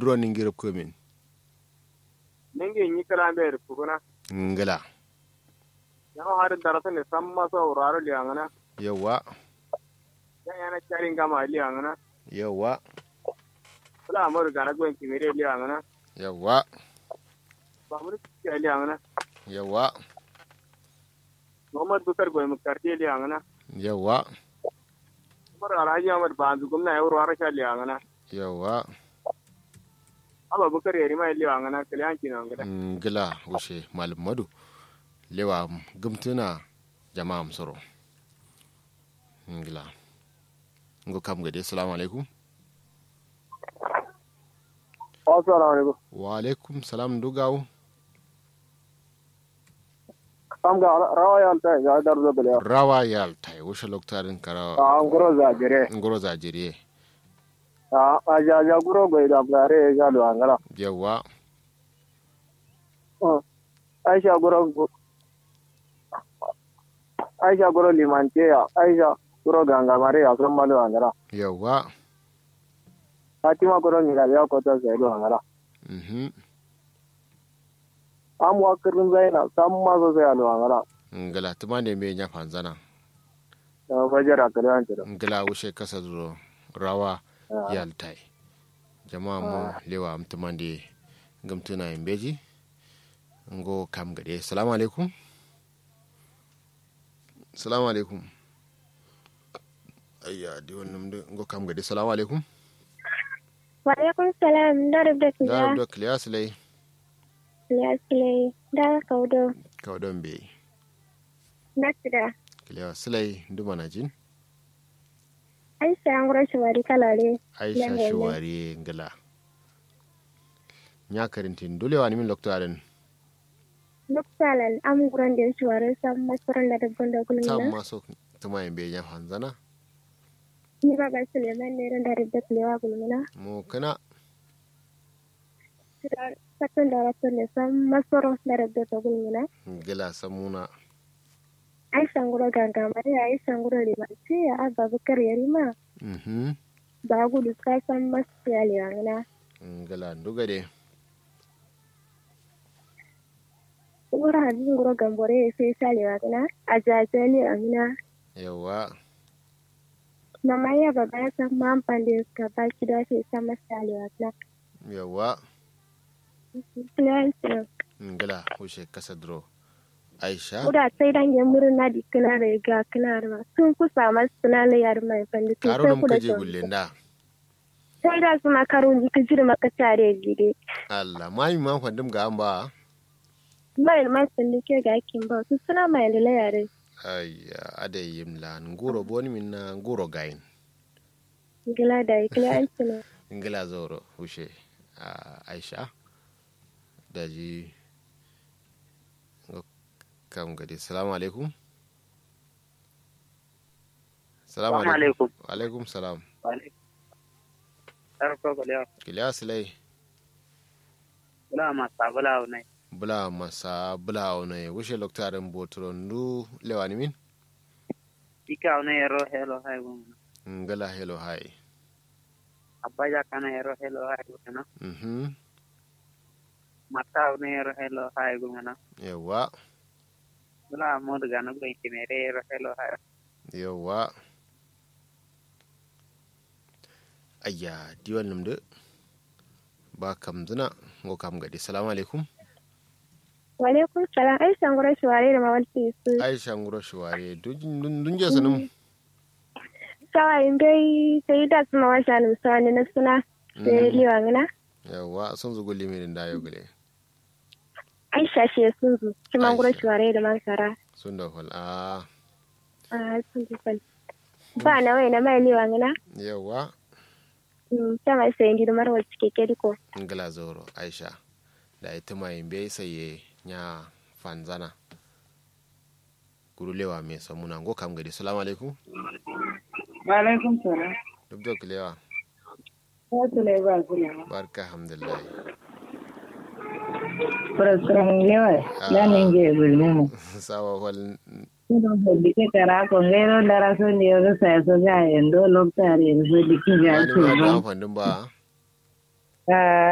duro ningirab komin ningi nyi kala be rukuna ngala yaho har darasa ne samma so raro li angana yawa ya yana charin gama li angana yawa kula amur gana gwen kimire li angana yawa ba amur ki li angana yawa Muhammad Bukar gwen mukarti li angana yawa umar alhaji Ahmad banzu gumna yawro har sha li angana yawa aba bukar yari mai li angana kale an kina angana ngala wushe malam madu lewa gumtuna jama'a msoro ngila ngo kam gade assalamu alaikum assalamu alaikum wa alaikum salam dugawu kam ga rawa yan ta ga dar da bele rawa yal tai wushe loktarin kara a ngoro za jere ngoro za jiriye a a ja ja guro go da bare ga lo angala yawa aisha guro aisha guro limante ya aisha guro ganga mare ya son malu angala yawa fatima guro ni ga ya ko ta sai do angala mhm am wa kirin zaina sam ma so sai alo angala ngala tuma ne me nya fanzana da fajara kare an tira ngala wushe kasa duro rawa yal tai jama'a mu lewa mtumande gumtuna imbeji ngo kam gade assalamu alaikum assalamu alaikum ayya di wannan mdu ngo kam gade assalamu alaikum Waalaikum salam. Dari da Bekja. do klias lay Ya sile. Da kaudo. kawdon be Nasida. klias lay nduma na jin Aisha an gura shawari kalare. aisha Yanga ne. shiwari ngala nya karintin dolewa ni min loktoaren Duk salan am guran da shawari sam masaran da dabban da tam kulmina. maso tuma imbe nya fanzana Ni ba ga Suleiman ne ran da dabba kulewa kulmina. mu kana Satan da rasul ne sam masaran da dabba da kulmina. ngala samuna Aisha an gura ganga mare Aisha an gura limanci ya abba bukar yarima. mhm Ba gudu ka san masu ya liwangina. ngala ndugade Gura hadin gura gambore sai sa liwangina. A jajali amina. yawa Mama ya baba ya san man pande ka ba ki da ke san masali wa na. yawa Client ngala hushe kasa dro aisha Kuda sai dan ya murna di kana da ga kana da sun kusa masu suna la yar mai pande to karo sai nam kuda kaje to. gulle nda Sai da su makarun ji ka jira maka tare gide. Allah mai man fandum ga amba Mai mai sun ke ga kin ba su suna mai da la yare. ayya ade yimla nguro boni minna nguro gain Gila da client ne. ngala zoro hushe ah, aisha daji ngo kam gadi salamu alaikum salamu assalamu alaikum alaikum wa alaikum salam tarko ko le kiliya silai bula ma sabula ne bula masa bula one wushe loktarin botoro ndu lewani min ika ne ero hello hay gum ngala hello hai abaja kana ero hello hay gum na mhm mata ne ero hello hay gum na yawa bula mo daga na gwen kimere ero hello hay yawa ayya diwan namde ba kam zina ngo kam gadi salamu alaikum Wa alaikum salam Aisha an gura shawari da mawalti su. aisha nguro shuware dun je sanum Sawa in dai sai da su mawasha ne sani na suna. Sai liwangina. yawa sun zugo limirin da yau gale Aisha shi sun zu. Kuma gura Aisha. shawari da masara. sun da fal a Ah, sun ji fal. Ba na wai na mai liwa ngana. yawa Mm, ta mai sai ndi mar wal cike ke diko. ngala zoro aisha da ita mai bai saye nya fanzana gurulewa mai samuna ngo kam gadi salamu alaikum wa alaikum salam duk da kulewa ya tule ba kula barka alhamdulillah Purasram lewa na ninge bulmu sawa wal Kudo hodike kara ko ngero dara so ndiyo sa so ga endo lokta re so diki ga wani so ba da fandin ba ba